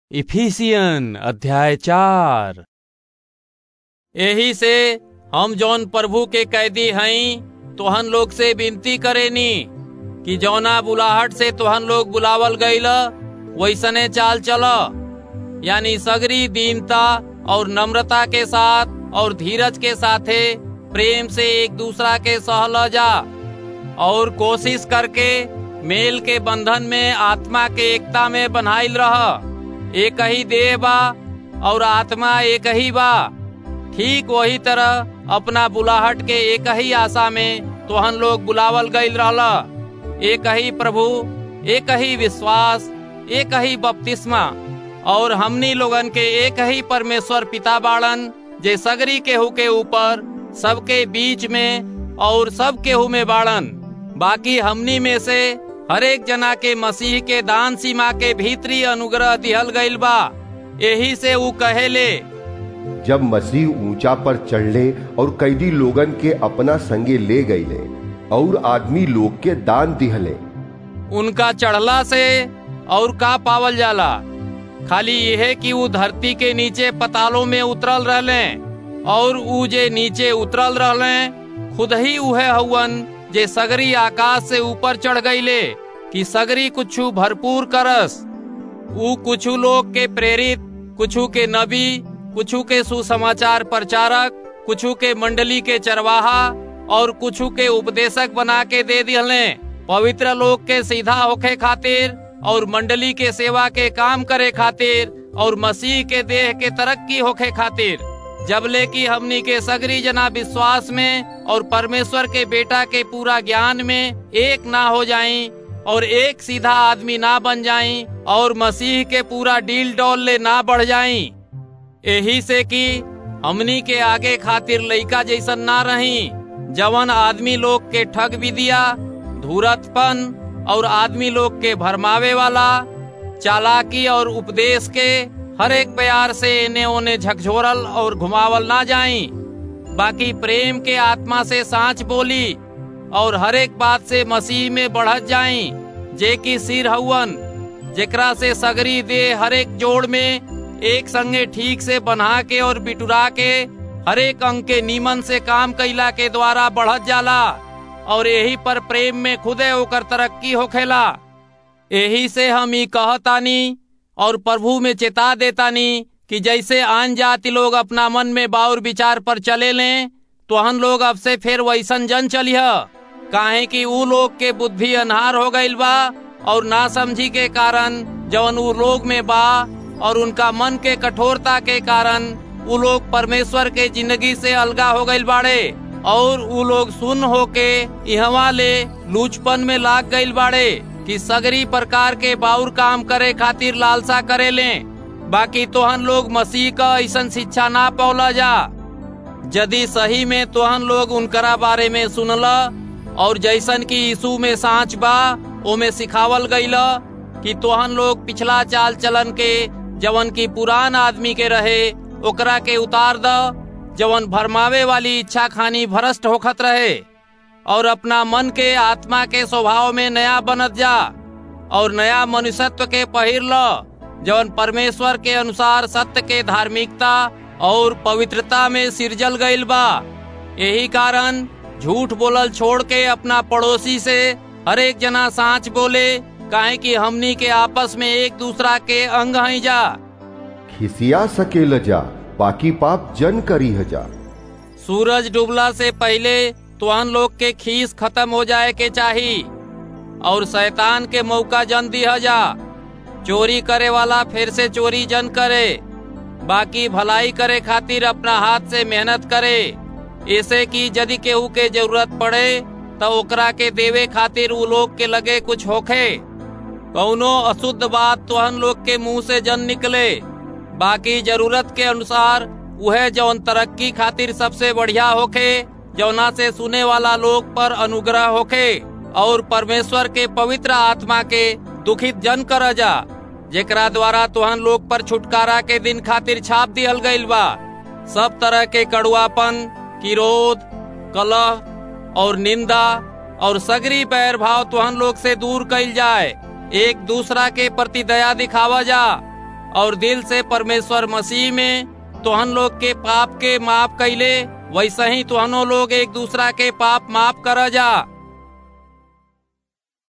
Ephesian अध्याय चार एही से हम जौन प्रभु के कैदी हई तोहन लोग से विनती करेनी कि जौना बुलाहट से तोहन लोग बुलावल गईल वैसने चाल चल यानी सगरी दीनता और नम्रता के साथ और धीरज के साथे प्रेम से एक दूसरा के सहल जा और कोशिश करके मेल के बंधन में आत्मा के एकता में बन्हाइल रह एक ही देह बा और आत्मा एक ही बा ठीक वही तरह अपना बुलाहट के एक ही आशा में तोहन लोग बुलावल गईल रहला एक ही प्रभु एक ही विश्वास एक ही बपतिस्मा और हमनी लोगन के एक ही परमेश्वर पिता बाड़न जे सगरी केहू के ऊपर सबके बीच में और सब केहू में बाड़न बाकी हमनी में से हरेक जना के मसीह के दान सीमा के भीतरी अनुग्रह दिहल गईल बा यही से ऊ कहेले जब मसीह ऊंचा पर चढ़ले और कैदी लोगन के अपना संगे ले गईले और आदमी लोग के दान दिहले उनका चढ़ला से और का पावल जाला खाली यह कि ऊ धरती के नीचे पतालों में उतरल रहले और ऊ जे नीचे उतरल रहले खुद ही उहे हवन जे सगरी आकाश से ऊपर चढ़ गईले कि सगरी कुछु भरपूर करस ऊ कुछु लोग के प्रेरित कुछु के नबी कुछु के सुसमाचार प्रचारक कुछु के मंडली के चरवाहा और कुछु के उपदेशक बना के दे दिहले पवित्र लोग के सीधा होखे खातिर और मंडली के सेवा के काम करे खातिर और मसीह के देह के तरक्की होखे खातिर जबले कि हमनी के सगरी जना विश्वास में और परमेश्वर के बेटा के पूरा ज्ञान में एक ना हो जाई और एक सीधा आदमी ना बन जाई और मसीह के पूरा डील डॉल ले ना बढ़ जाई यही से कि हमनी के आगे खातिर लइका जैसन ना रही जवन आदमी लोग के ठग भी दिया धूरतपन और आदमी लोग के भरमावे वाला चालाकी और उपदेश के हर एक प्यार से इन्हें उन्हें झकझोरल और घुमावल ना जाई बाकी प्रेम के आत्मा से सांच बोली और हर एक बात से मसीह में बढ़त जाई जे की सिर हवन जेकरा से सगरी दे हर एक जोड़ में एक संगे ठीक से बना के और बिटुरा के हर एक अंग के नीमन से काम कैला के द्वारा बढ़त जाला और यही पर प्रेम में खुदे होकर तरक्की होखेला यही से हम ही कहतानी और प्रभु में चेता देतानी कि जैसे आन जाति लोग अपना मन में बाउर विचार पर चले लें तो हम लोग अब से फिर वैसन जन चलिह काहे कि ऊ लोग के बुद्धि अनहार हो गईल बा और ना समझी के कारण जवन ऊ लोग में बा और उनका मन के कठोरता के कारण ऊ लोग परमेश्वर के जिंदगी से अलगा हो गईल बाड़े और ऊ लोग सुन होके इहवा ले लूचपन में लाग गईल बाड़े कि सगरी प्रकार के बाउर काम करे खातिर लालसा करे ले बाकी तोहन लोग मसीह का ऐसा शिक्षा ना पौला जा यदि सही में तोहन लोग उनकरा बारे में सुनला और जैसन की यीशु में सांच बा ओमे सिखावल गईला कि तोहन लोग पिछला चाल चलन के जवन की पुरान आदमी के रहे ओकरा के उतार द जवन भरमावे वाली इच्छा खानी भ्रष्ट होखत रहे और अपना मन के आत्मा के स्वभाव में नया बनत जा और नया मनुष्यत्व के पहिर ल जवन परमेश्वर के अनुसार सत्य के धार्मिकता और पवित्रता में सिरजल गईल बा यही कारण झूठ बोलल छोड़ के अपना पड़ोसी से हर एक जना सांच बोले काहे कि हमनी के आपस में एक दूसरा के अंग हई जा खिसिया सकेल जा बाकी पाप जन करी जा सूरज डूबला से पहले तुहन लोग के खीस खत्म हो जाए के चाही और शैतान के मौका जन दिया जा चोरी करे वाला फिर से चोरी जन करे बाकी भलाई करे खातिर अपना हाथ से मेहनत करे ऐसे कि यदि केहू के जरूरत पड़े तो ओकरा के देवे खातिर उ लोग के लगे कुछ होखे कौनो अशुद्ध बात तुहन लोग के मुंह से जन निकले बाकी जरूरत के अनुसार वह जौन तरक्की खातिर सबसे बढ़िया होखे जौना से सुने वाला लोग पर अनुग्रह होखे और परमेश्वर के पवित्र आत्मा के दुखित जन कर जा जेकरा द्वारा तुहन लोग पर छुटकारा के दिन खातिर छाप दिहल गईल बा सब तरह के कड़ुआपन किरोध कलह और निंदा और सगरी बैर भाव तुहन लोग से दूर कईल जाए एक दूसरा के प्रति दया दिखावा जा और दिल से परमेश्वर मसीह में तोहन लोग के पाप के माफ कैले वैसे ही तुहनो लोग एक दूसरा के पाप माफ कर जा